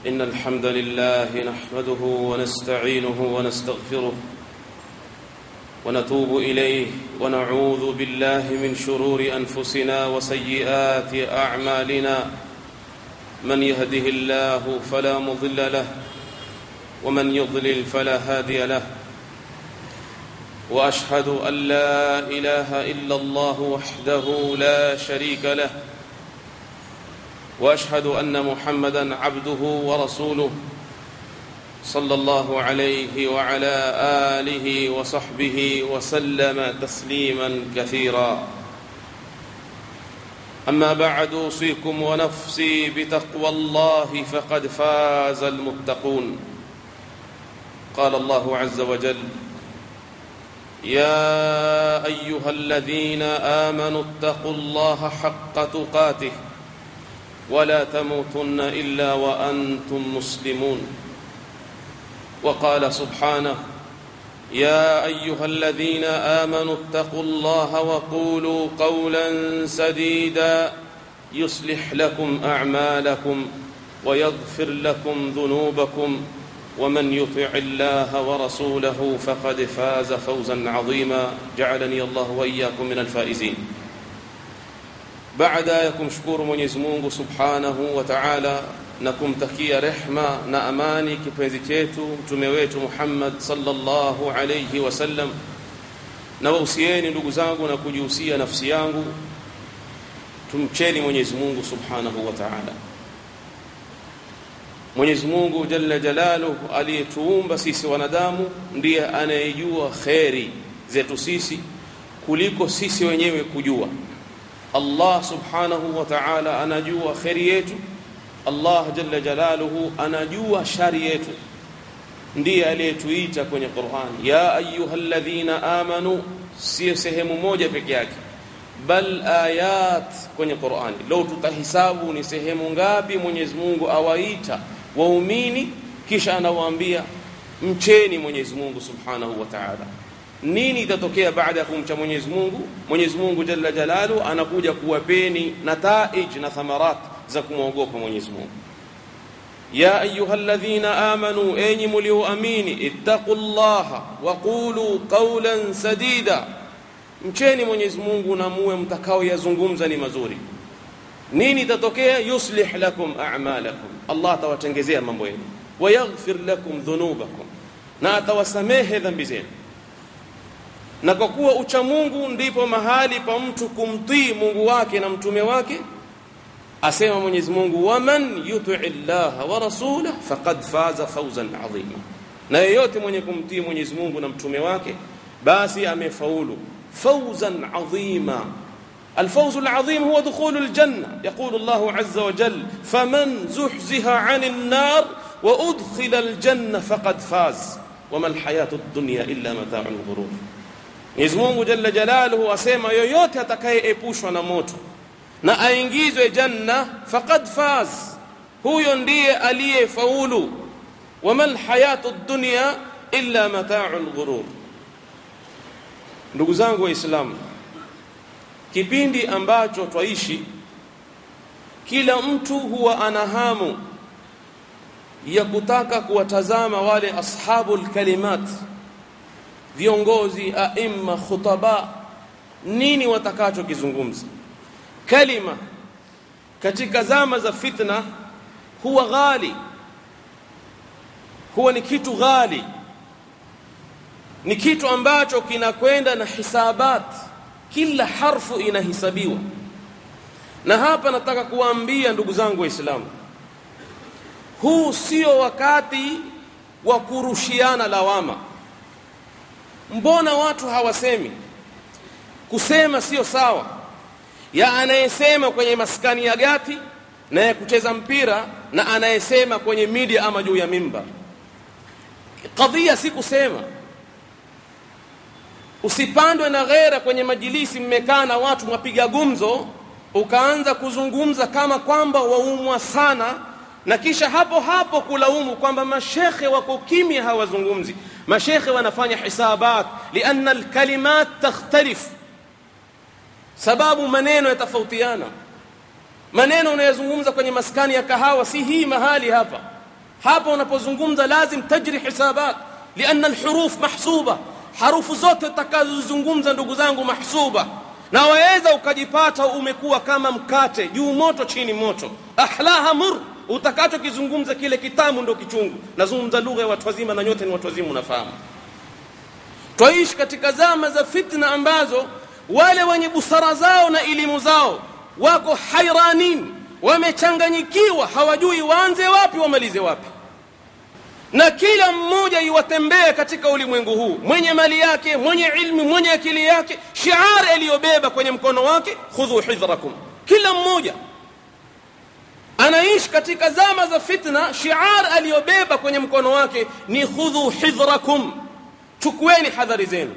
إن الحمد لله نحمده ونستعينه ونستغفره ونتوب إليه ونعوذ بالله من شرور أنفسنا وسيئات أعمالنا من يهده الله فلا مضل له ومن يضلل فلا هادي له واشهد ان لا اله الا الله وحده لا شريك له واشهد ان محمدا عبده ورسوله صلى الله عليه وعلى اله وصحبه وسلم تسليما كثيرا اما بعد اوصيكم ونفسي بتقوى الله فقد فاز المتقون قال الله عز وجل يا ايها الذين امنوا اتقوا الله حق تقاته ولا تموتن الا وانتم مسلمون وقال سبحانه يا ايها الذين امنوا اتقوا الله وقولوا قولا سديدا يصلح لكم اعمالكم ويغفر لكم ذنوبكم ومن يطع الله ورسوله فقد فاز فوزا عظيما جعلني الله واياكم من الفائزين baada ya kumshukuru Mwenyezi Mungu Subhanahu wa Ta'ala na kumtakia rehma na amani kipenzi chetu mtume wetu Muhammad sallallahu alayhi wasallam na wahusieni ndugu zangu na kujihusia nafsi yangu tumcheni Mwenyezi Mungu Subhanahu wa Ta'ala Mwenyezi Mungu Jalla Jalaluhu aliyetuumba sisi wanadamu ndiye anayejua kheri zetu sisi kuliko sisi wenyewe kujua. Allah Subhanahu wa Ta'ala anajua kheri yetu. Allah Jalla Jalaluhu anajua shari yetu. Ndiye aliyetuita kwenye Qur'an, ya ayyuhalladhina amanu, sio sehemu moja peke yake bal ayat kwenye Qur'ani. Leo tutahisabu ni sehemu ngapi Mwenyezi Mungu awaita waumini kisha anawaambia mcheni Mwenyezi Mungu Subhanahu wa Ta'ala. Nini itatokea baada ya kumcha Mwenyezi Mungu? Mwenyezi Mungu Jalla Jalalu anakuja kuwapeni nataij na thamarat za kumwogopa Mwenyezi Mungu. Ya ayyuhalladhina amanu, enyi mlioamini, ittaqullaha wa qulu qawlan sadida, mcheni Mwenyezi Mungu na muwe mtakao yazungumza ni mazuri. Nini itatokea? yuslih lakum a'malakum Allah atawatengezea mambo yenu, wayaghfir lakum dhunubakum, na atawasamehe dhambi zenu. Na kwa kuwa ucha Mungu ndipo mahali pa mtu kumtii Mungu wake na mtume wake, asema Mwenyezi Mungu, waman yutii llaha wa rasulah faqad faza fawzan adhima, na yeyote mwenye kumtii Mwenyezi Mungu na mtume wake basi amefaulu fawzan adhima الفوز العظيم هو دخول الجنة يقول الله عز وجل فمن زحزح عن النار وأدخل الجنة فقد فاز وما الحياة الدنيا إلا متاع الغرور Mwenyezi Mungu Jalla Jalaluhu asema yoyote atakayeepushwa na moto na aingizwe janna faqad faz, huyo ndiye aliyefaulu. Wama lhayatu dunya illa matau lghurur. Ndugu zangu Waislamu, kipindi ambacho twaishi kila mtu huwa ana hamu ya kutaka kuwatazama wale ashabul kalimat viongozi aima khutaba nini watakachokizungumza kalima katika zama za fitna huwa ghali huwa ni kitu ghali ni kitu ambacho kinakwenda na hisabati kila harfu inahisabiwa na hapa nataka kuwaambia ndugu zangu waislamu huu sio wakati wa kurushiana lawama mbona watu hawasemi kusema sio sawa ya anayesema kwenye maskani ya gati na ya kucheza mpira na anayesema kwenye media ama juu ya mimbar kadhia si kusema usipandwe na ghera kwenye majilisi mmekaa na watu mwapiga gumzo ukaanza kuzungumza kama kwamba waumwa sana na kisha hapo hapo kulaumu kwamba mashekhe wako kimya hawazungumzi mashekhe wanafanya hisabat lianna alkalimat takhtalif sababu maneno yatafautiana maneno unayozungumza kwenye maskani ya kahawa si hii mahali hapa hapa unapozungumza lazim tajri hisabat lianna alhuruf mahsuba harufu zote utakazozungumza ndugu zangu mahsuba na waweza ukajipata umekuwa kama mkate juu moto chini moto ahlaha mur utakachokizungumza kile kitamu ndo kichungu nazungumza lugha ya watu wazima na nyote ni watu wazima unafahamu twaishi katika zama za fitna ambazo wale wenye busara zao na elimu zao wako hairanin wamechanganyikiwa hawajui waanze wapi wamalize wapi na kila mmoja iwatembee katika ulimwengu huu mwenye mali yake mwenye ilmu mwenye akili yake shiari aliyobeba kwenye mkono wake khudhu hidhrakum kila mmoja anaishi katika zama za fitna shiar aliyobeba kwenye mkono wake ni khudhu hidhrakum chukueni hadhari zenu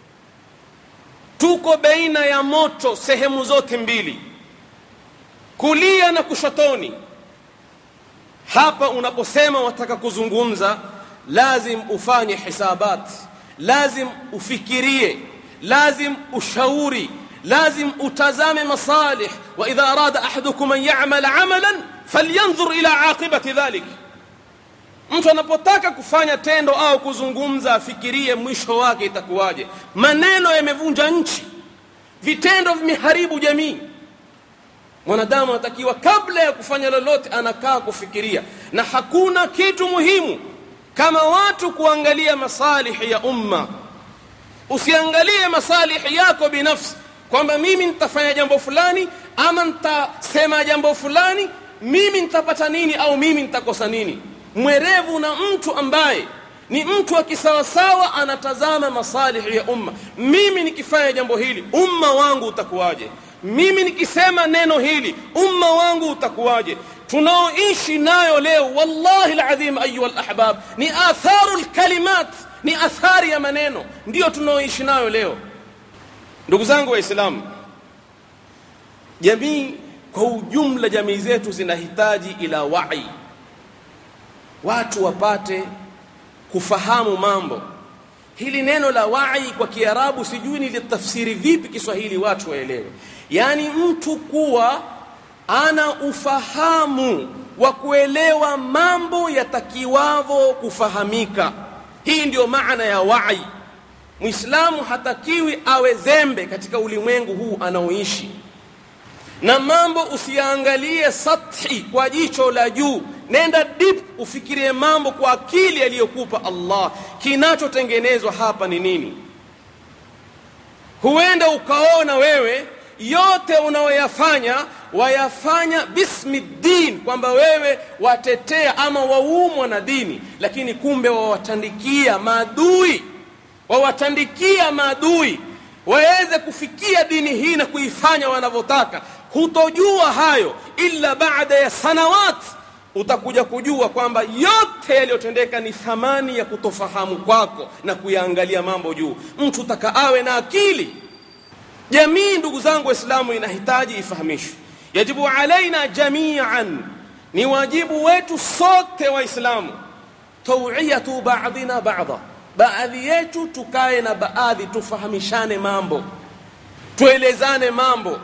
tuko baina ya moto sehemu zote mbili kulia na kushotoni hapa unaposema wataka kuzungumza lazim ufanye hisabat lazim ufikirie lazim ushauri lazim utazame masalih wa idha arada ahadukum an ya'mala amalan falyanzur ila aqibati dhalik mtu anapotaka kufanya tendo au kuzungumza afikirie mwisho wake itakuwaje maneno yamevunja nchi vitendo vimeharibu jamii mwanadamu anatakiwa kabla ya kufanya lolote anakaa kufikiria na hakuna kitu muhimu kama watu kuangalia masalihi ya umma usiangalie masalihi yako binafsi kwamba mimi nitafanya jambo fulani ama nitasema jambo fulani mimi nitapata nini au mimi nitakosa nini mwerevu na mtu ambaye ni mtu wa kisawasawa anatazama masalihi ya umma mimi nikifanya jambo hili umma wangu utakuwaje mimi nikisema neno hili umma wangu utakuwaje tunaoishi nayo leo wallahi alazim ayuha alahbab ni atharu alkalimat ni athari ya maneno ndiyo tunaoishi nayo leo ndugu zangu waislamu jamii kwa ujumla jamii zetu zinahitaji ila wai watu wapate kufahamu mambo hili neno la wai kwa kiarabu sijui nilitafsiri vipi kiswahili watu waelewe yaani mtu kuwa ana ufahamu wa kuelewa mambo yatakiwavo kufahamika hii ndiyo maana ya wai mwislamu hatakiwi awe zembe katika ulimwengu huu anaoishi na mambo usiyaangalie sathi kwa jicho la juu nenda deep ufikirie mambo kwa akili aliyokupa allah kinachotengenezwa hapa ni nini huenda ukaona wewe yote unaoyafanya wayafanya bismi din kwamba wewe watetea ama waumwa na dini lakini kumbe wawatandikia maadui wawatandikia maadui waweze kufikia dini hii na kuifanya wanavyotaka hutojua hayo illa baada ya sanawat utakuja kujua kwamba yote yaliyotendeka ni thamani ya kutofahamu kwako na kuyaangalia mambo juu mtu taka awe na akili jamii ndugu zangu waislamu inahitaji ifahamishwe yajibu alaina jamian ni wajibu wetu sote waislamu tawiyatu badina bada baadhi yetu tukae na baadhi tufahamishane mambo tuelezane mambo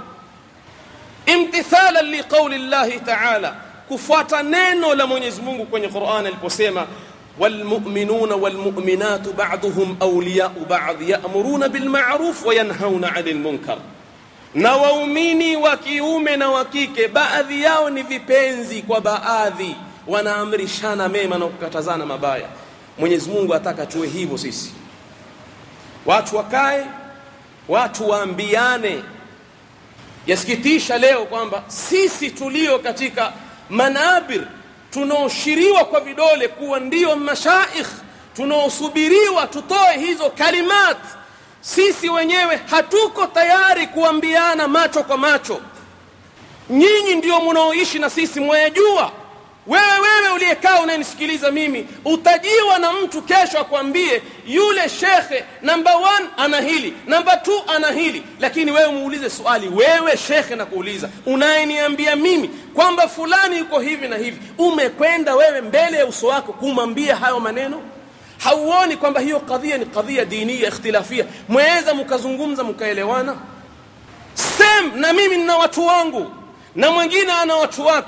imtithalan liqauli llahi taala kufuata neno la mwenyezi mungu kwenye quran aliposema والمؤمنون والمؤمنات بعضهم أولياء بعض يأمرون بالمعروف وينهون عن المنكر na waumini wa kiume na wa kike baadhi yao ni vipenzi kwa baadhi wanaamrishana mema na kukatazana mabaya mwenyezi mungu ataka tuwe hivyo sisi watu wakae watu waambiane yasikitisha leo kwamba sisi tulio katika manabir tunaoshiriwa kwa vidole kuwa ndiyo mashaikh tunaosubiriwa tutoe hizo kalimat sisi wenyewe hatuko tayari kuambiana macho kwa macho nyinyi ndio mnaoishi na sisi mwayajua wewe wewe uliyekaa unayenisikiliza mimi utajiwa na mtu kesho akwambie yule shekhe namba 1 ana hili namba 2 ana hili lakini wewe muulize swali wewe shekhe na kuuliza unayeniambia mimi kwamba fulani yuko hivi na hivi umekwenda wewe mbele ya uso wako kumwambia hayo maneno hauoni kwamba hiyo kadhia ni kadhia dinia ikhtilafia mweza mkazungumza mkaelewana sem na mimi nina watu wangu na mwingine ana watu wake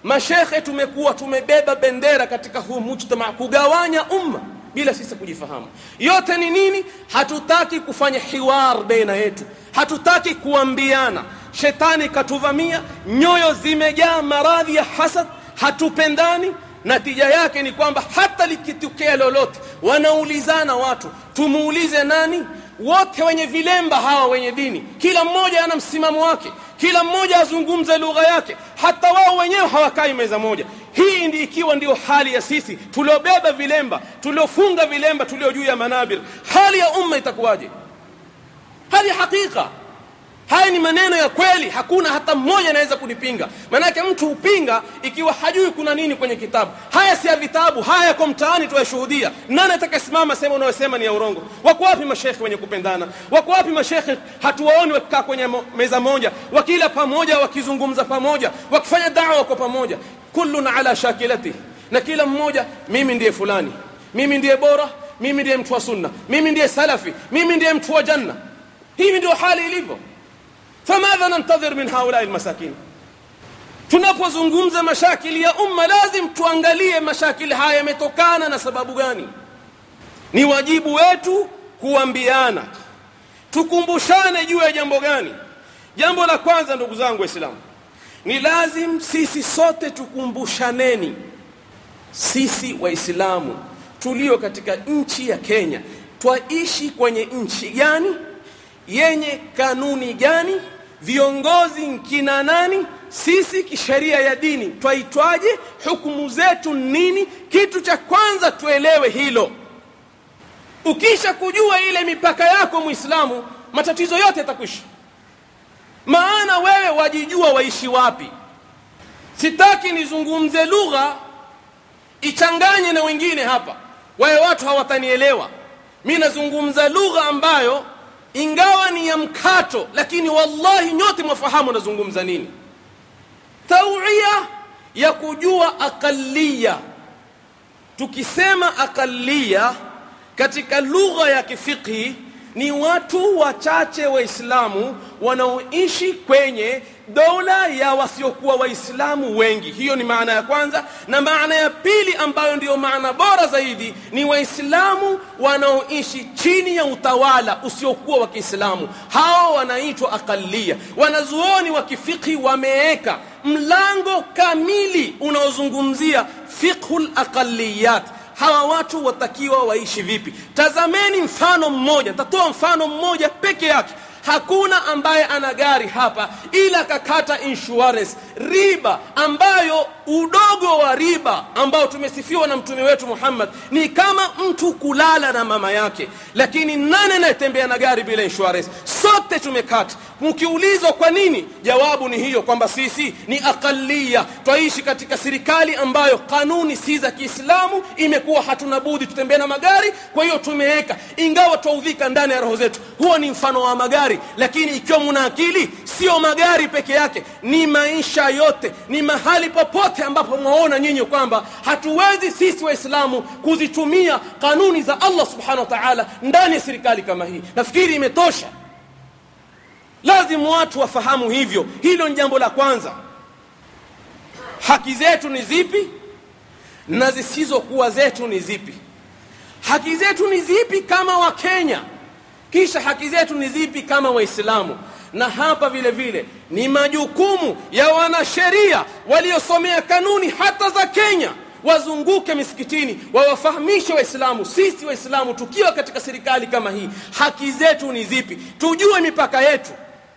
mashekhe tumekuwa tumebeba bendera katika huu mujtama kugawanya umma bila sisi kujifahamu yote ni nini hatutaki kufanya hiwar baina yetu hatutaki kuambiana shetani katuvamia nyoyo zimejaa maradhi ya hasad hatupendani natija yake ni kwamba hata likitokea lolote wanaulizana watu tumuulize nani wote wenye vilemba hawa wenye dini kila mmoja ana msimamo wake kila mmoja azungumze lugha yake hata wao wenyewe hawakai meza moja hii ndi ikiwa ndio hali ya sisi tuliobeba vilemba tuliofunga vilemba tulio juu ya manabir hali ya umma itakuwaje hali ya hakika haya ni maneno ya kweli hakuna hata mmoja anaweza kunipinga maanake mtu hupinga ikiwa hajui kuna nini kwenye kitabu haya si ya vitabu haya yako mtaani tuyashuhudia nani atakasimama sema unayosema ni ya urongo wako wapi mashekhe wenye kupendana wako wapi mashekhe hatuwaoni wakikaa kwenye mo, meza moja wakila pamoja wakizungumza pamoja wakifanya dawa kwa pamoja kullun ala shakilatihi na kila mmoja mimi ndiye fulani mimi ndiye bora mimi ndiye mtu wa sunna mimi ndiye salafi mimi ndiye mtu wa janna hivi ndio hali ilivyo famadha nantadhir min haulai lmasakin tunapozungumza mashakili ya umma lazim tuangalie mashakili haya yametokana na sababu gani ni wajibu wetu kuambiana tukumbushane juu ya jambo gani jambo la kwanza ndugu zangu waislamu ni lazim sisi sote tukumbushaneni sisi waislamu tulio katika nchi ya kenya twaishi kwenye nchi gani yenye kanuni gani viongozi nkina nani sisi kisheria ya dini twaitwaje hukumu zetu nini kitu cha kwanza tuelewe hilo ukisha kujua ile mipaka yako muislamu matatizo yote yatakwisha maana wewe wajijua waishi wapi sitaki nizungumze lugha ichanganye na wengine hapa wawe watu hawatanielewa mi nazungumza lugha ambayo ingawa ni ya mkato lakini wallahi nyote mwafahamu nazungumza nini tauia ya kujua aqaliya tukisema aqaliya katika lugha ya kifiqhi ni watu wachache waislamu wanaoishi kwenye dola ya wasiokuwa waislamu wengi hiyo ni maana ya kwanza na maana ya pili ambayo ndiyo maana bora zaidi ni waislamu wanaoishi chini ya utawala usiokuwa wa kiislamu hao wanaitwa aqaliya wanazuoni wa kifikhi wameweka mlango kamili unaozungumzia fiqhu laqaliyat hawa watu watakiwa waishi vipi tazameni mfano mmoja nitatoa mfano mmoja peke yake hakuna ambaye ana gari hapa ila kakata insurance riba ambayo udogo wa riba ambao tumesifiwa na mtume wetu Muhammad ni kama mtu kulala na mama yake lakini nane anayetembea na gari bila insurance sote tumekata mkiulizwa kwa nini jawabu ni hiyo kwamba sisi ni aqaliya twaishi katika serikali ambayo kanuni si za Kiislamu imekuwa hatuna budi tutembee na magari kwa hiyo tumeweka ingawa twaudhika ndani ya roho zetu huo ni mfano wa magari lakini ikiwa muna akili sio magari peke yake ni maisha yote ni mahali popote ambapo mwaona nyinyi kwamba hatuwezi sisi waislamu kuzitumia kanuni za Allah subhanahu wa ta'ala ndani ya serikali kama hii nafikiri imetosha lazima watu wafahamu hivyo hilo ni jambo la kwanza haki zetu ni zipi na zisizokuwa zetu ni zipi haki zetu ni zipi kama wakenya kisha haki zetu ni zipi kama waislamu na hapa vile vile ni majukumu ya wanasheria waliosomea kanuni hata za kenya wazunguke misikitini wawafahamishe waislamu sisi waislamu tukiwa katika serikali kama hii haki zetu ni zipi tujue mipaka yetu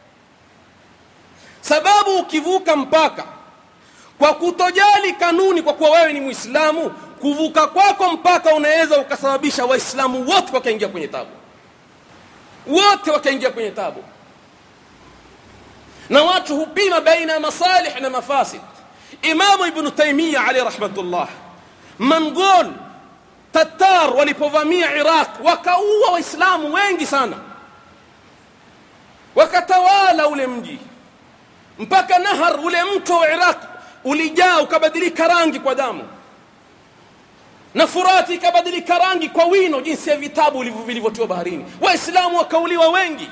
sababu ukivuka mpaka kwa kutojali kanuni kwa kuwa wewe ni mwislamu kuvuka kwako mpaka unaweza ukasababisha waislamu wote wakaingia kwenye tabu wote wakaingia kwenye tabu na watu hupima baina ya masalih na mafasid imamu ibnu taimia alaihi rahmatullah mangol tatar walipovamia iraq wakaua waislamu wengi sana wakatawala ule mji mpaka nahar ule mto wa iraq ulijaa ukabadilika rangi kwa damu na furati ikabadilika rangi kwa wino jinsi ya vitabu vilivyotiwa baharini waislamu wakauliwa wengi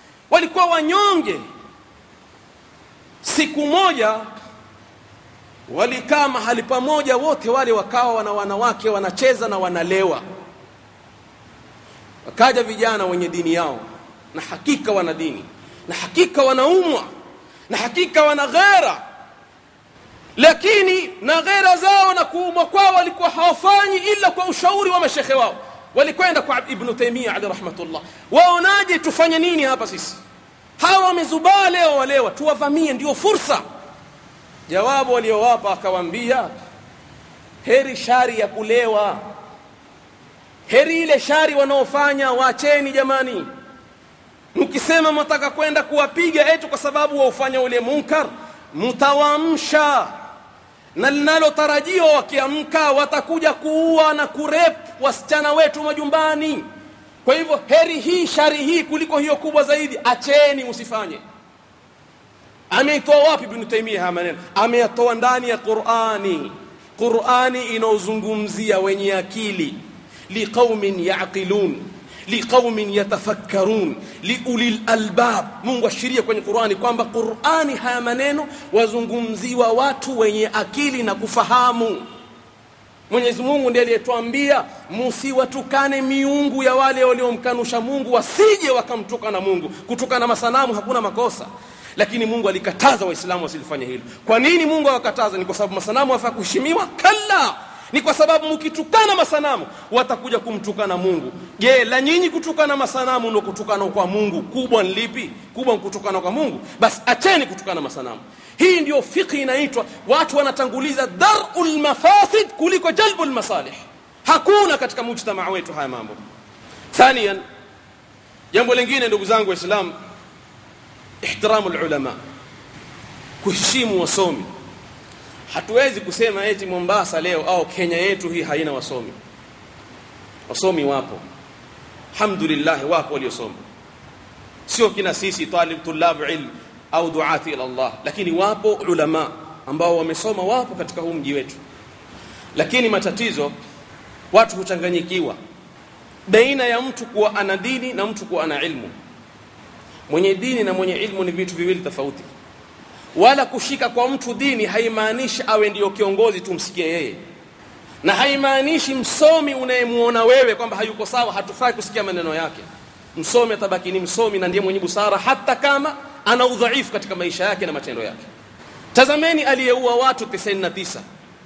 walikuwa wanyonge siku moja walikaa mahali pamoja wote wale wakawa wana wanawake wanacheza na wanalewa wakaja vijana wenye dini yao na hakika wana dini na hakika wanaumwa na hakika wana ghera lakini na ghera zao na kuumwa kwao walikuwa hawafanyi ila kwa ushauri wa mashekhe wao walikwenda kwa ibnu taimia ali rahmatullah waonaje tufanye nini hapa sisi hawa wamezubaa leo walewa tuwavamie ndio fursa jawabu waliowapa akawaambia heri shari ya kulewa heri ile shari wanaofanya waacheni jamani mkisema mnataka kwenda kuwapiga etu kwa sababu waufanya ule munkar mtawaamsha na linalotarajiwa wakiamka watakuja kuua na kurep wasichana wetu majumbani kwa hivyo heri hii shari hii kuliko hiyo kubwa zaidi acheni msifanye ameitoa wapi ibn taimia haya maneno ameyatoa ndani ya qurani qurani inaozungumzia wenye akili liqaumin yaqilun liqaumin yatafakkarun liuli lalbab mungu ashiria kwenye qurani kwamba qurani haya maneno wazungumziwa watu wenye akili na kufahamu mwenyezi mungu ndiye aliyetwambia musiwatukane miungu ya wale waliomkanusha mungu wasije wakamtukana mungu kutukana masanamu hakuna makosa lakini mungu alikataza waislamu wasilifanye hilo kwa nini mungu awakataza ni kwa sababu masanamu afaa kuheshimiwa kalla ni kwa sababu mkitukana masanamu watakuja kumtukana mungu je la nyinyi kutukana masanamu ndo kutukana kwa mungu kubwa ni lipi kubwa kutukana kwa mungu basi acheni kutukana masanamu hii ndio fiqhi inaitwa watu wanatanguliza daru lmafasid kuliko jalbu lmasalih hakuna katika mujtamaa wetu haya mambo thanian jambo lingine ndugu zangu waislamu ihtiramu lulama kuheshimu wasomi hatuwezi kusema eti mombasa leo au kenya yetu hii haina wasomi wasomi wapo alhamdulillah wapo waliosoma sio kina sisi talib tulabu ilm au duati ila Allah lakini wapo ulama ambao wamesoma wapo katika huu mji wetu lakini matatizo watu huchanganyikiwa baina ya mtu kuwa ana dini na mtu kuwa ana ilmu mwenye dini na mwenye ilmu ni vitu viwili tofauti wala kushika kwa mtu dini haimaanishi awe ndiyo kiongozi tumsikie yeye na haimaanishi msomi unayemuona wewe kwamba hayuko sawa hatufai kusikia maneno yake msomi atabaki ni msomi na ndiye mwenye busara hata kama ana udhaifu katika maisha yake na matendo yake tazameni aliyeua watu 99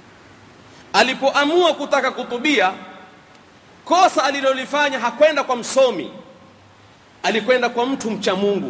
alipoamua kutaka kutubia kosa alilolifanya hakwenda kwa msomi alikwenda kwa mtu mcha mungu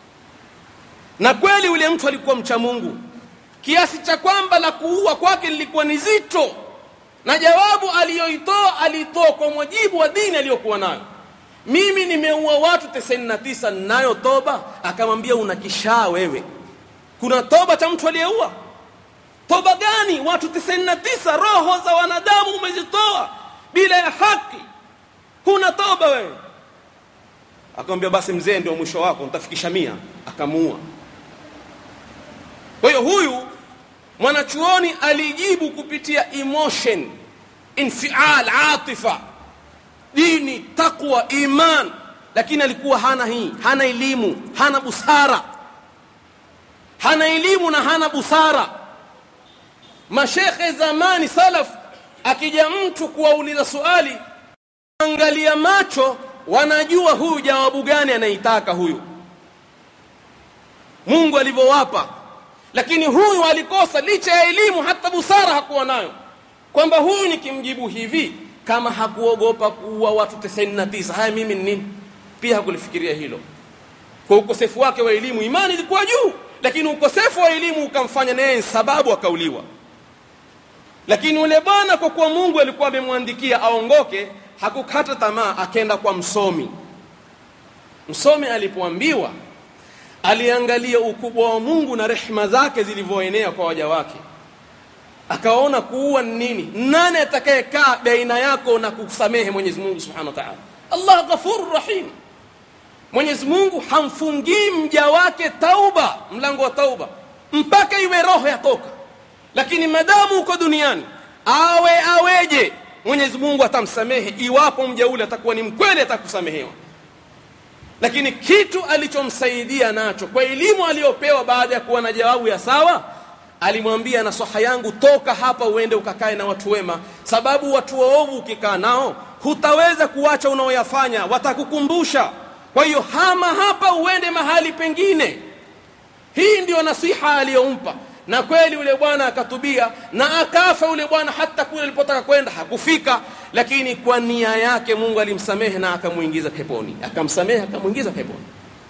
na kweli yule mtu alikuwa mcha mungu kiasi cha kwamba la kuua kwake lilikuwa ni zito na jawabu aliyoitoa aliitoa kwa mujibu wa dini aliyokuwa nayo mimi nimeua watu 99 nayo toba akamwambia una kishaa wewe kuna toba cha mtu aliyeua toba gani watu 99 roho za wanadamu umezitoa bila ya haki huna toba wewe akamwambia basi mzee ndio mwisho wako nitafikisha mia akamuua kwa hiyo huyu mwanachuoni alijibu kupitia emotion infial atifa dini taqwa iman lakini alikuwa hana hii hana elimu hana busara hana elimu na hana busara mashekhe zamani salaf akija mtu kuwauliza swali angalia macho wanajua huyu jawabu gani anaitaka huyu mungu alivyowapa lakini huyu alikosa licha ya elimu hata busara hakuwa nayo kwamba huyu nikimjibu hivi kama hakuogopa kuua watu 99 haya mimi ni nini pia hakulifikiria hilo kwa ukosefu wake wa elimu imani ilikuwa juu lakini ukosefu wa elimu ukamfanya naye sababu akauliwa lakini yule bwana kwa kuwa mungu alikuwa amemwandikia aongoke hakukata tamaa akenda kwa msomi msomi alipoambiwa aliangalia ukubwa wa mungu na rehma zake zilivyoenea kwa waja wake akaona kuua ni nini nani atakayekaa baina yako na kusamehe mwenyezi mungu subhanahu wa taala allah ghafuru rahim mwenyezi mungu hamfungii mja wake tauba mlango wa tauba mpaka iwe roho yatoka lakini madamu uko duniani awe aweje mwenyezi mungu atamsamehe iwapo mja ule atakuwa ni mkweli atakusamehewa lakini kitu alichomsaidia nacho kwa elimu aliyopewa baada ya kuwa na jawabu ya sawa alimwambia nasaha yangu toka hapa uende ukakae na watu wema sababu watu waovu ukikaa nao hutaweza kuacha unaoyafanya watakukumbusha kwa hiyo hama hapa uende mahali pengine hii ndiyo nasiha aliyompa na kweli yule bwana akatubia na akafa yule bwana hata kule alipotaka kwenda hakufika lakini kwa nia yake mungu alimsamehe na akamuingiza peponi akamsamehe akamuingiza peponi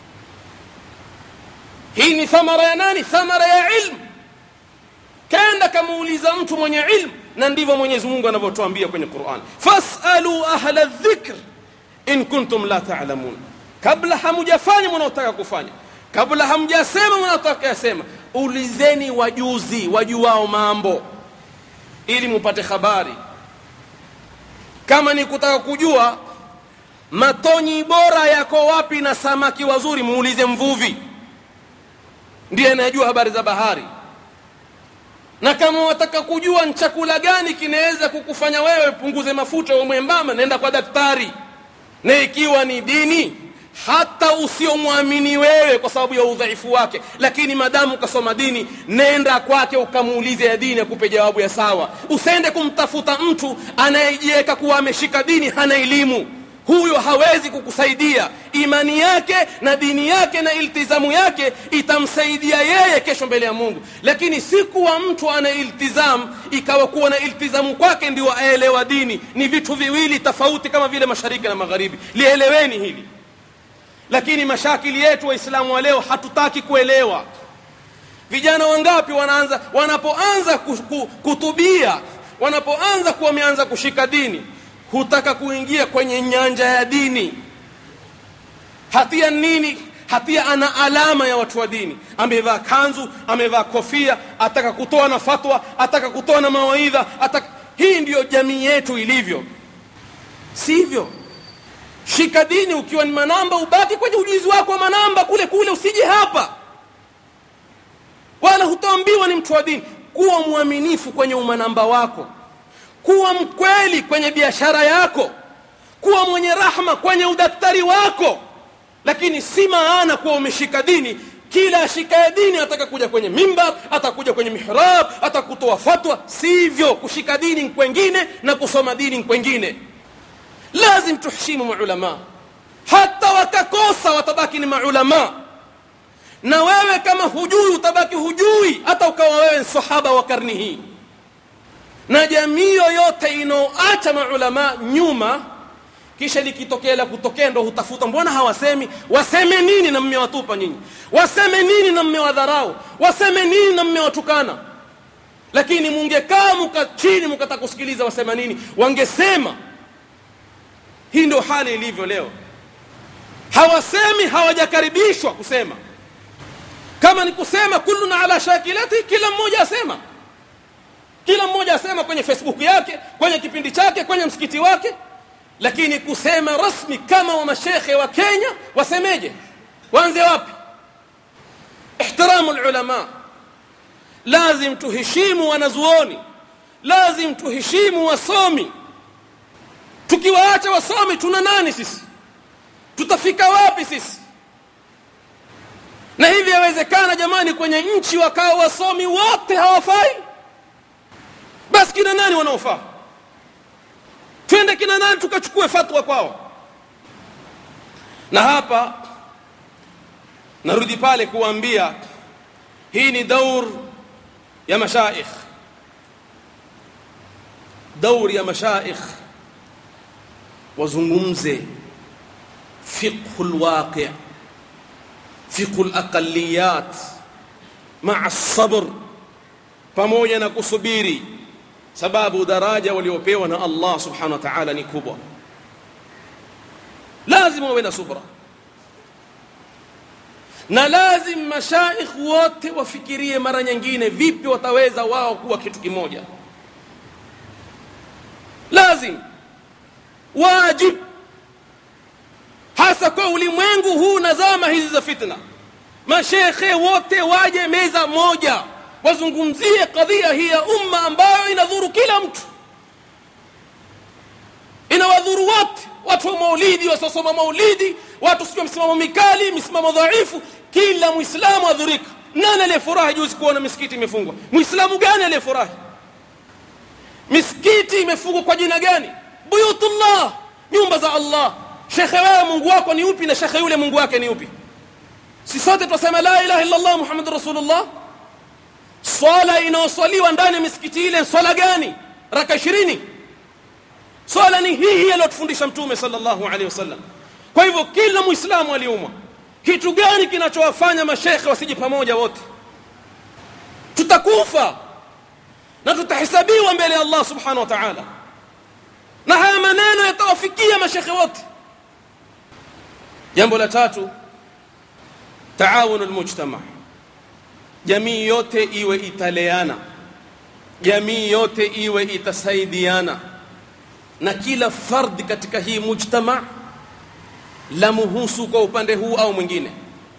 hii ni thamara ya nani thamara ya ilmu kenda kamuuliza mtu mwenye ilmu na ndivyo mwenyezi mungu anavyotuambia kwenye quran fasalu ahla dhikr in kuntum la talamun kabla hamujafanya mnaotaka kufanya kabla hamjasema mnaotaka yasema ulizeni wajuzi wajuao mambo ili mupate habari kama ni kutaka kujua matonyi bora yako wapi na samaki wazuri muulize mvuvi ndiye anayejua habari za bahari na kama wataka kujua ni chakula gani kinaweza kukufanya wewe punguze mafuta wa mwembamba nenda kwa daktari na ikiwa ni dini hata usiomwamini wewe kwa sababu ya udhaifu wake lakini madamu ukasoma dini nenda kwake ukamuulize ya dini akupe jawabu ya sawa usende kumtafuta mtu anayejiweka kuwa ameshika dini hana elimu huyo hawezi kukusaidia imani yake na dini yake na iltizamu yake itamsaidia yeye kesho mbele ya mungu lakini si kuwa mtu ana iltizamu ikawa kuwa na iltizamu kwake ndio aelewa dini ni vitu viwili tofauti kama vile mashariki na magharibi lieleweni hili lakini mashakili yetu waislamu wa leo hatutaki kuelewa vijana wangapi wanaanza wanapoanza kutubia wanapoanza kuwa wameanza kushika dini hutaka kuingia kwenye nyanja ya dini hatia nini hatia ana alama ya watu wa dini amevaa kanzu amevaa kofia ataka kutoa na fatwa ataka kutoa na mawaidha ataka hii ndiyo jamii yetu ilivyo sivyo shika dini ukiwa ni manamba ubaki kwenye ujuzi wako wa manamba kule kule usije hapa wala hutaambiwa ni mtu wa dini kuwa mwaminifu kwenye umanamba wako kuwa mkweli kwenye biashara yako kuwa mwenye rahma kwenye udaktari wako lakini si maana kuwa umeshika dini kila ashikaye dini ataka kuja kwenye mimbar atakuja kwenye mihrab atakutoa fatwa sivyo kushika dini kwengine na kusoma dini kwengine lazim tuheshimu maulama hata wakakosa watabaki ni maulama na wewe kama hujui utabaki hujui hata ukawa wewe sahaba wa karni hii na jamii yoyote inaoacha maulama nyuma kisha likitokea la kutokea ndo hutafuta mbona hawasemi waseme nini na mmewatupa nyinyi waseme nini na mmewadharau waseme nini na mmewatukana lakini mungekaa muka chini mukataka kusikiliza wasema nini wangesema hii ndio hali ilivyo leo hawasemi hawajakaribishwa kusema kama ni kusema kulluna ala shakilati kila mmoja asema kila mmoja asema kwenye facebook yake kwenye kipindi chake kwenye msikiti wake lakini kusema rasmi kama wa mashekhe wa kenya wasemeje waanze wapi ihtiramu lulama lazim tuheshimu wanazuoni lazim tuheshimu wasomi tukiwaacha wasomi tuna nani sisi tutafika wapi sisi na hivi yawezekana jamani kwenye nchi wakawa wasomi wote hawafai basi kina nani wanaofaa twende kina nani tukachukue fatwa kwao na hapa narudi pale kuambia hii ni daur ya mashaikh daur ya mashaikh wazungumze fiqhu lwaqi fiqhu laqaliyat maa sabr pamoja na kusubiri sababu daraja waliopewa na Allah subhanahu wa ta'ala ni kubwa lazima wawe na subra na lazim mashaikh wote wafikirie mara nyingine vipi wataweza wao kuwa kitu kimoja lazim wajib hasa kwa ulimwengu huu na zama hizi za fitna mashekhe wote waje meza moja wazungumzie kadhia hii ya umma ambayo inadhuru kila mtu inawadhuru wote watu wa maulidi wasiosoma maulidi watu sijua misimamo mikali misimamo dhaifu kila mwislamu adhurika nani aliyefurahi juzi kuona misikiti imefungwa muislamu gani aliyefurahi misikiti imefungwa kwa jina gani buyutullah nyumba za allah shekhe wewe mungu wako ni upi na shekhe yule mungu wake ni upi si sote twasema la ilaha illa allah muhammadu rasulullah swala inayoswaliwa ndani ya misikiti ile swala gani raka ishirini swala ni hii hii aliyotufundisha mtume sallallahu alaihi wasallam kwa hivyo kila muislamu aliumwa kitu gani kinachowafanya mashekhe wasije pamoja wote tutakufa na tutahesabiwa mbele ya allah subhanahu wa taala na haya maneno yatawafikia mashekhe wote jambo la tatu taawunu lmujtama jamii yote iwe italeana jamii yote iwe itasaidiana na kila fardhi katika hii mujtama la muhusu kwa upande huu au mwingine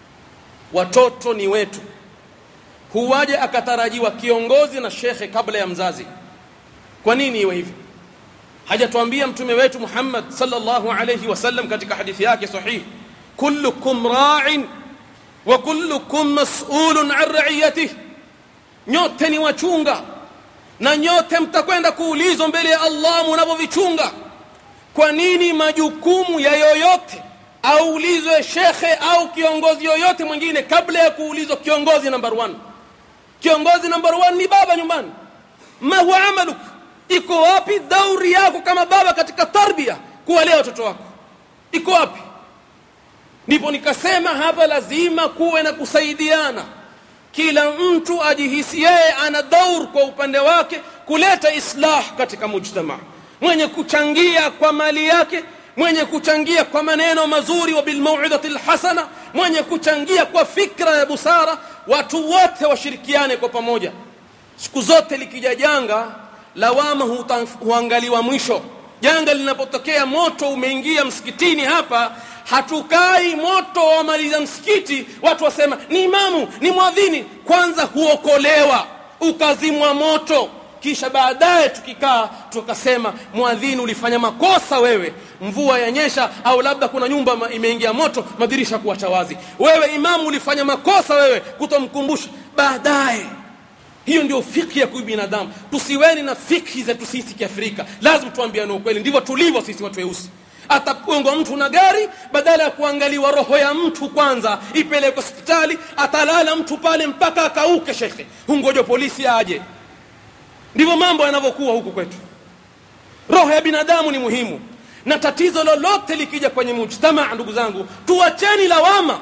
watoto ni wetu huwaje akatarajiwa kiongozi na shekhe kabla ya mzazi kwa nini iwe hivyo hajatuambia mtume wetu Muhammad sallallahu alayhi wasallam katika hadithi yake sahihi kullukum ra'in wa kullukum mas'ulun an ra'iyatihi nyote ni wachunga na nyote mtakwenda kuulizwa mbele ya Allah mnavyovichunga kwa nini majukumu ya yoyote aulizwe shekhe au kiongozi yoyote mwingine kabla ya kuulizwa kiongozi number one kiongozi number one ni baba nyumbani ma huwa amaluk iko wapi dauri yako kama baba katika tarbia kuwalea watoto wako iko wapi ndipo nikasema hapa lazima kuwe na kusaidiana kila mtu ajihisi yeye ana daur kwa upande wake kuleta islah katika mujtama mwenye kuchangia kwa mali yake mwenye kuchangia kwa maneno mazuri wa bilmauidhati lhasana mwenye kuchangia kwa fikra ya busara watu wote washirikiane kwa pamoja siku zote likija janga lawama huangaliwa mwisho janga linapotokea moto umeingia msikitini hapa hatukai moto wamaliza msikiti watu wasema ni imamu ni mwadhini kwanza huokolewa ukazimwa moto kisha baadaye tukikaa tukasema mwadhini ulifanya makosa wewe mvua yanyesha au labda kuna nyumba imeingia moto madirisha kuacha wazi wewe imamu ulifanya makosa wewe kutomkumbusha baadaye hiyo ndio fikhi ya binadamu tusiweni na fikhi zetu sisi kiafrika lazima tuambiane ukweli ndivyo tulivyo sisi watu weusi atagongwa mtu na gari badala ya kuangaliwa roho ya mtu kwanza ipelekwe hospitali atalala mtu pale mpaka akauke shekhe hungoja polisi aje ndivyo mambo yanavyokuwa huku kwetu roho ya binadamu ni muhimu na tatizo lolote likija kwenye mujtamaa ndugu zangu tuacheni lawama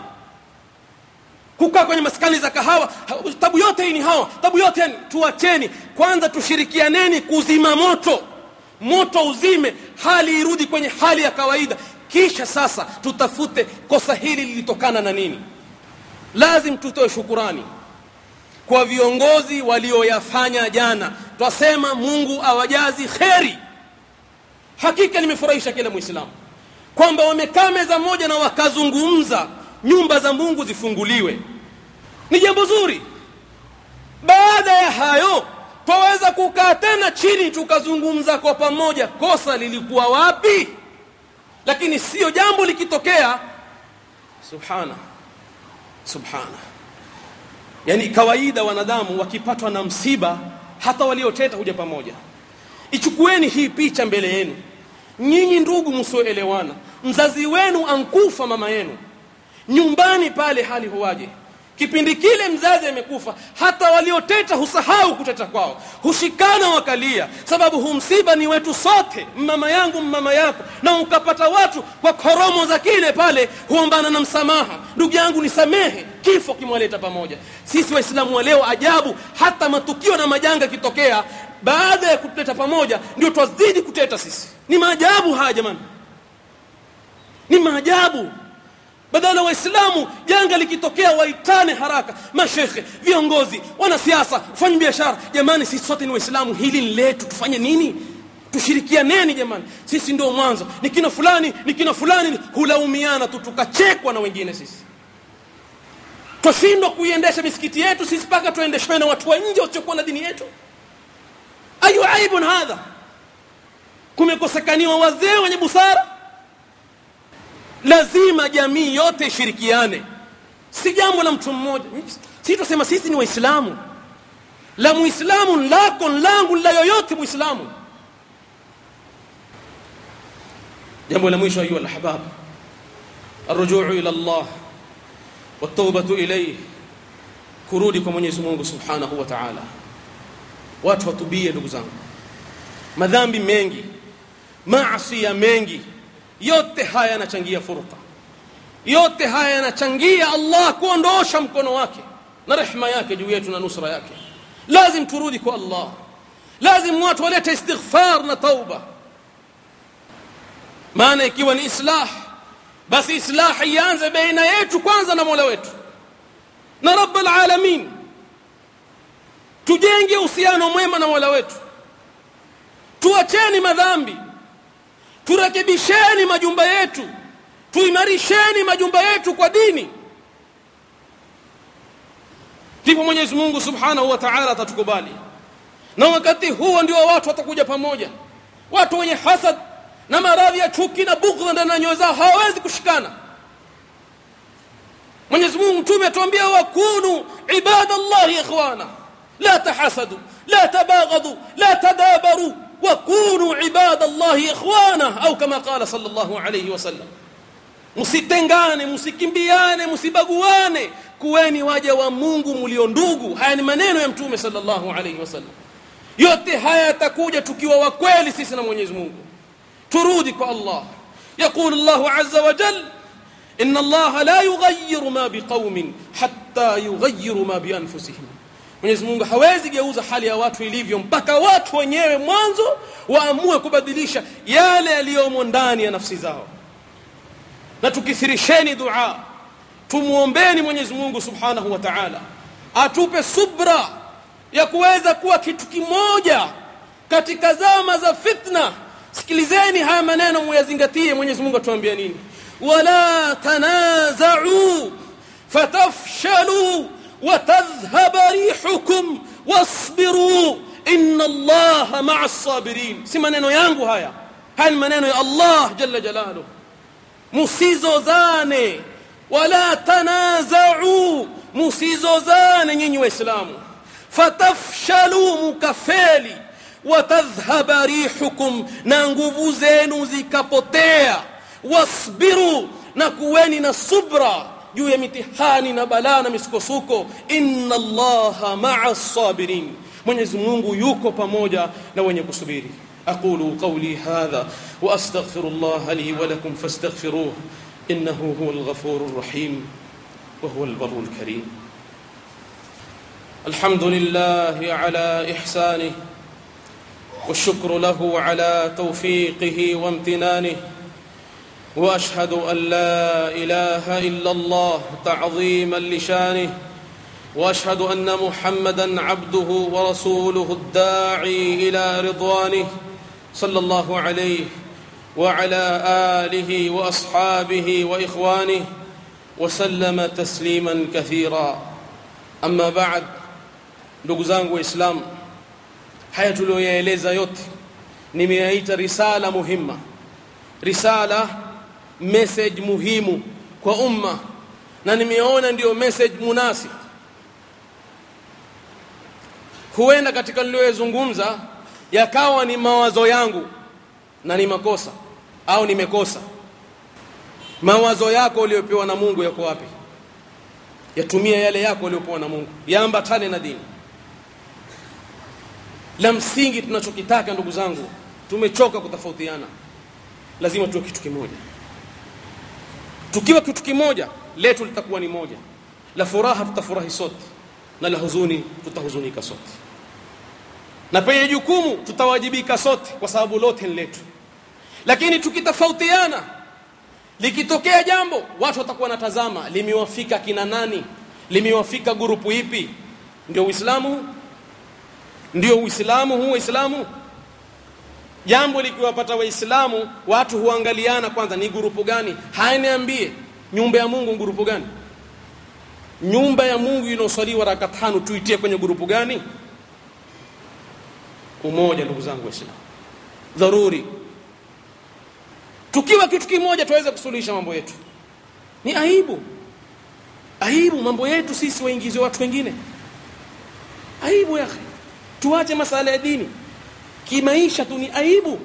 kukaa kwenye maskani za kahawa tabu yote hii ni hawa tabu yote yani tuacheni kwanza tushirikianeni kuzima moto moto uzime hali irudi kwenye hali ya kawaida kisha sasa tutafute kosa hili lilitokana na nini lazim tutoe shukurani kwa viongozi walioyafanya jana twasema mungu awajazi kheri hakika limefurahisha kila mwislamu kwamba wamekaa meza moja na wakazungumza nyumba za mungu zifunguliwe ni jambo zuri baada ya hayo twaweza kukaa tena chini tukazungumza kwa pamoja kosa lilikuwa wapi lakini sio jambo likitokea subhana subhana yani kawaida wanadamu wakipatwa na msiba hata walioteta huja pamoja ichukueni hii picha mbele yenu nyinyi ndugu msioelewana mzazi wenu ankufa mama yenu nyumbani pale hali huwaje kipindi kile mzazi amekufa hata walioteta husahau kuteta kwao hushikana wakalia sababu humsiba ni wetu sote mama yangu mama yako na ukapata watu kwa koromo za kile pale huombana na msamaha ndugu yangu nisamehe kifo kimwaleta pamoja sisi waislamu wa leo ajabu hata matukio na majanga yakitokea baada ya kutuleta pamoja ndio twazidi kuteta sisi ni maajabu haya jamani ni maajabu badala waislamu janga likitokea waitane haraka mashekhe viongozi wanasiasa fanya biashara jamani sisi sote ni waislamu hili ni letu tufanye nini tushirikianeni jamani sisi ndio mwanzo ni kina fulani ni kina fulani hulaumiana tu tukachekwa na wengine sisi twashindwa kuiendesha misikiti yetu sisi mpaka tuendeshwe na watu wa nje wasiokuwa na dini yetu ayu aibun hadha kumekosekaniwa wazee wenye busara lazima jamii yote ishirikiane si jambo la mtu mmoja si tusema sisi ni waislamu la muislamu lako langu la yoyote muislamu jambo la mwisho ayuha alahbab الرجوع الى الله والتوبه اليه kurudi kwa Mwenyezi Mungu Subhanahu wa Ta'ala watu watubie ndugu zangu madhambi mengi maasi ya mengi yote haya yanachangia furqa yote haya yanachangia Allah kuondosha mkono wake na rehema yake juu yetu na nusra yake lazim turudi kwa Allah lazim watu walete istighfar na tauba maana ikiwa ni islah basi islah ianze baina yetu kwanza na Mola wetu na Rabbul Alamin tujenge uhusiano mwema na Mola wetu tuacheni madhambi turekebisheni majumba yetu tuimarisheni majumba yetu kwa dini ndipo Mwenyezi Mungu Subhanahu wa Ta'ala atatukubali na wakati huo ndio watu watakuja pamoja watu wenye hasad na maradhi ya chuki na bughdha ndani ya nyoyo zao hawawezi kushikana Mwenyezi Mungu mtume atuambia wakunu ibadallahi ikhwana la tahasadu la tabaghadu la tadabaru wakunu ibadallahi ikhwana au kama qala sallallahu alayhi wasallam msitengane msikimbiane msibaguane kuweni waja wa Mungu mlio ndugu haya ni maneno ya mtume sallallahu alayhi wasallam yote haya yatakuja tukiwa wa kweli sisi na Mwenyezi Mungu turudi kwa Allah يقول الله عز وجل إن الله لا يغير ما بقوم حتى يغيروا ما بأنفسهم Mwenyezi Mungu hawezi geuza hali ya watu ilivyo mpaka watu wenyewe mwanzo waamue kubadilisha yale yaliyomo ndani ya nafsi zao. Na tukithirisheni dua, tumuombeni Mwenyezi Mungu Subhanahu wa Ta'ala atupe subra ya kuweza kuwa kitu kimoja katika zama za fitna. Sikilizeni haya maneno muyazingatie. Mwenyezi Mungu atuambia nini? wala tanaza'u fatafshalu وتذهب ريحكم واصبروا ان الله مع الصابرين si maneno yangu haya haya ni maneno ya Allah jalla jalaluhu musizozane wala tanaza'u musizozane nyinyi waislamu fatafshalu mukafeli watadhhaba rihukum na nguvu zenu zikapotea wasbiru na kuweni na subra juu ya mitihani na balaa na misukosuko inna allaha maa sabirin mwenyezi mungu yuko pamoja na wenye kusubiri aqulu qawli hadha wa astaghfiru llaha li wa lakum fastaghfiruh innahu huwa alghafuru rrahim wa huwa albarru alkarim الحمد لله على إحسانه والشكر له على توفيقه وامتنانه واشهد ان لا اله الا الله تعظيما لشانه واشهد ان محمدا عبده ورسوله الداعي الى رضوانه صلى الله عليه وعلى اله واصحابه واخوانه وسلم تسليما كثيرا اما بعد ndugu zangu waislamu haya tuliyoyaeleza yote nimeyaita risala muhimma risala message muhimu kwa umma na nimeona ndiyo message munasib huenda katika niliyozungumza yakawa ni mawazo yangu na ni makosa au nimekosa mawazo yako uliyopewa na Mungu yako wapi yatumia yale yako uliyopewa na Mungu yaambatane na dini la msingi tunachokitaka ndugu zangu tumechoka kutofautiana lazima tuwe kitu kimoja tukiwa kitu kimoja letu litakuwa ni moja la furaha tutafurahi sote na la huzuni tutahuzunika sote na penye jukumu tutawajibika sote kwa sababu lote ni letu lakini tukitofautiana likitokea jambo watu watakuwa natazama limewafika kina nani limewafika grupu ipi ndio uislamu ndio uislamu huu uislamu jambo likiwapata waislamu watu huangaliana kwanza ni grupu gani hayaniambie nyumba ya Mungu grupu gani nyumba ya Mungu inaoswaliwa raka tano tuitie kwenye grupu gani umoja ndugu zangu waislamu dharuri tukiwa kitu kimoja tuweze kusuluhisha mambo yetu ni aibu aibu mambo yetu sisi waingize watu wengine aibu ya tuache masala ya dini kimaisha tu ni aibu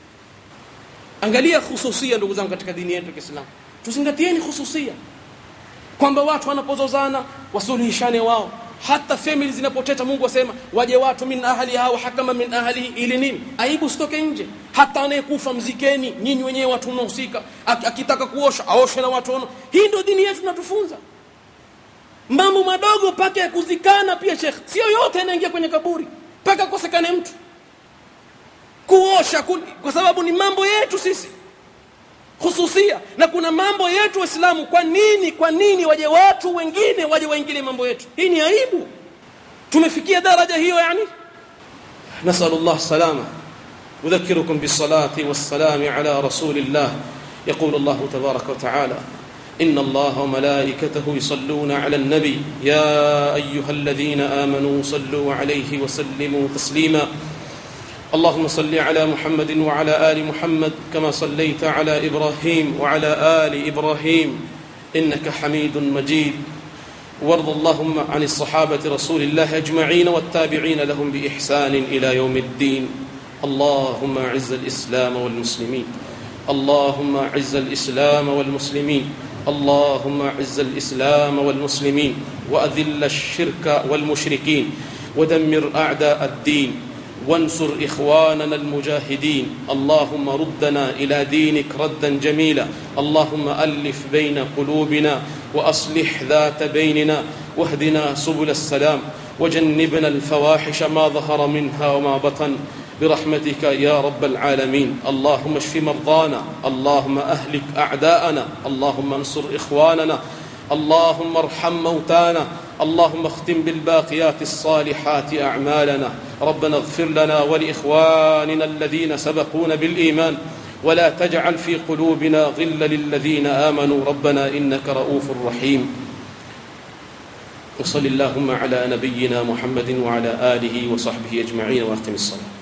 angalia khususia ndugu zangu katika dini yetu ya Kiislamu tuzingatieni khususia kwamba watu wanapozozana wasuluhishane wao hata family zinapoteta Mungu asema waje watu min ahli hao hakama min ahli ili nini aibu sitoke nje hata anayekufa mzikeni nyinyi wenyewe watu mnahusika akitaka kuosha aoshe na watu ono hii ndio dini yetu tunatufunza mambo madogo paka ya kuzikana pia shekh sio yote yanaingia kwenye kaburi paka kosekane mtu kuosha kwa sababu ni mambo yetu sisi hususia na kuna mambo yetu waislamu kwa nini kwa nini waje watu wengine waje waingilie mambo yetu hii ni aibu tumefikia daraja hiyo yani نسأل الله السلامة أذكركم بالصلاة والسلام على رسول الله يقول الله تبارك وتعالى إن الله وملائكته يصلون على النبي يا أيها الذين آمنوا صلوا عليه وسلموا تسليما اللهم صل على محمد وعلى ال محمد كما صليت على ابراهيم وعلى ال ابراهيم انك حميد مجيد وارض اللهم عن الصحابه رسول الله اجمعين والتابعين لهم باحسان الى يوم الدين اللهم اعز الاسلام والمسلمين اللهم اعز الاسلام والمسلمين اللهم اعز الاسلام والمسلمين واذل الشرك والمشركين ودمر اعداء الدين وانصر اخواننا المجاهدين اللهم ردنا الى دينك ردا جميلا اللهم الف بين قلوبنا واصلح ذات بيننا واهدنا سبل السلام وجنبنا الفواحش ما ظهر منها وما بطن برحمتك يا رب العالمين اللهم اشف مرضانا اللهم اهلك اعداءنا اللهم انصر اخواننا اللهم ارحم موتانا اللهم اختم بالباقيات الصالحات اعمالنا ربنا اغفر لنا ولاخواننا الذين سبقونا بالايمان ولا تجعل في قلوبنا غلا للذين امنوا ربنا انك رؤوف رحيم وصل اللهم على نبينا محمد وعلى اله وصحبه اجمعين واختم الصلاه